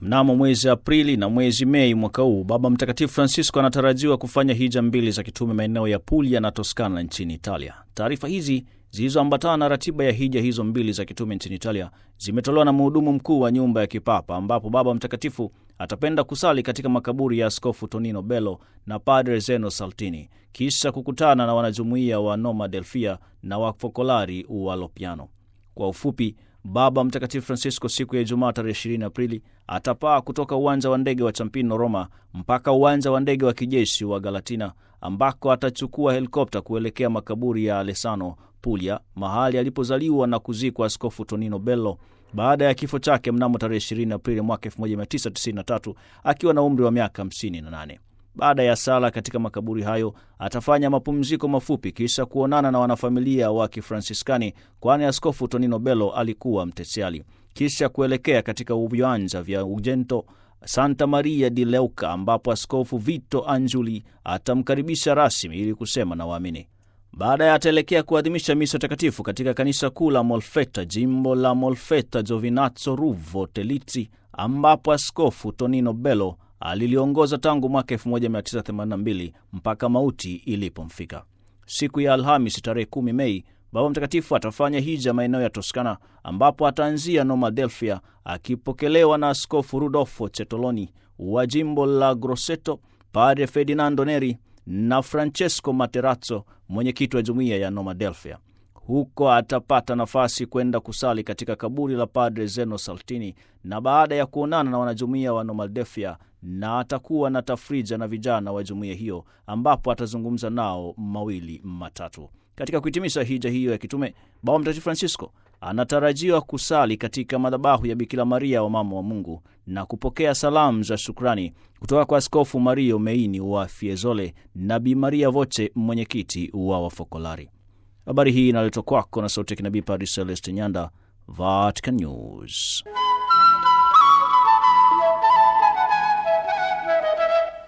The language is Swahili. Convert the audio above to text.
Mnamo mwezi Aprili na mwezi Mei mwaka huu, Baba Mtakatifu Francisco anatarajiwa kufanya hija mbili za kitume maeneo ya Puglia na Toskana nchini Italia. Taarifa hizi zilizoambatana na ratiba ya hija hizo mbili za kitume nchini Italia zimetolewa na mhudumu mkuu wa nyumba ya kipapa, ambapo Baba Mtakatifu atapenda kusali katika makaburi ya Askofu Tonino Bello na Padre Zeno Saltini, kisha kukutana na wanajumuiya wa Noma Delfia na wafokolari wa Lopiano. Kwa ufupi, Baba Mtakatifu Francisco siku ya Ijumaa tarehe 20 Aprili atapaa kutoka uwanja wa ndege wa Champino Roma mpaka uwanja wa ndege wa kijeshi wa Galatina ambako atachukua helikopta kuelekea makaburi ya Alessano Puglia, mahali alipozaliwa na kuzikwa Askofu Tonino Bello baada ya kifo chake mnamo tarehe 20 Aprili mwaka 1993 akiwa na umri wa miaka 58. Baada ya sala katika makaburi hayo atafanya mapumziko mafupi, kisha kuonana na wanafamilia wa Kifransiskani, kwani Askofu Tonino Bello alikuwa mtesiali, kisha kuelekea katika viwanja vya Ugento Santa Maria di Leuka, ambapo Askofu Vito Anjuli atamkaribisha rasmi ili kusema na waamini. Baadaye ataelekea kuadhimisha misa takatifu katika kanisa kuu la Molfetta, jimbo la Molfetta Giovinazzo Ruvo Telizzi, ambapo Askofu Tonino Bello aliliongoza tangu mwaka 1982 mpaka mauti ilipomfika. Siku ya Alhamis tarehe 10 Mei, Baba Mtakatifu atafanya hija maeneo ya Toskana, ambapo ataanzia Noma Delfia akipokelewa na Askofu Rudolfo Cetoloni wa jimbo la Grosseto, Padre Ferdinando Neri na Francesco Materazzo, mwenyekiti wa jumuiya ya Noma Delfia. Huko atapata nafasi kwenda kusali katika kaburi la Padre Zeno Saltini, na baada ya kuonana na wanajumuiya wa Noma Delfia na atakuwa na tafrija na vijana wa jumuiya hiyo, ambapo atazungumza nao mawili matatu. Katika kuhitimisha hija hiyo ya kitume, Baba Mtakatifu Francisco anatarajiwa kusali katika madhabahu ya Bikira Maria wa Mama wa Mungu na kupokea salamu za shukrani kutoka kwa Askofu Mario Meini wa Fiesole na Bi Maria Voce, mwenyekiti wa Wafokolari. Habari hii inaletwa kwako na sauti ya kinabii Padre Celeste Nyanda, Vatican News.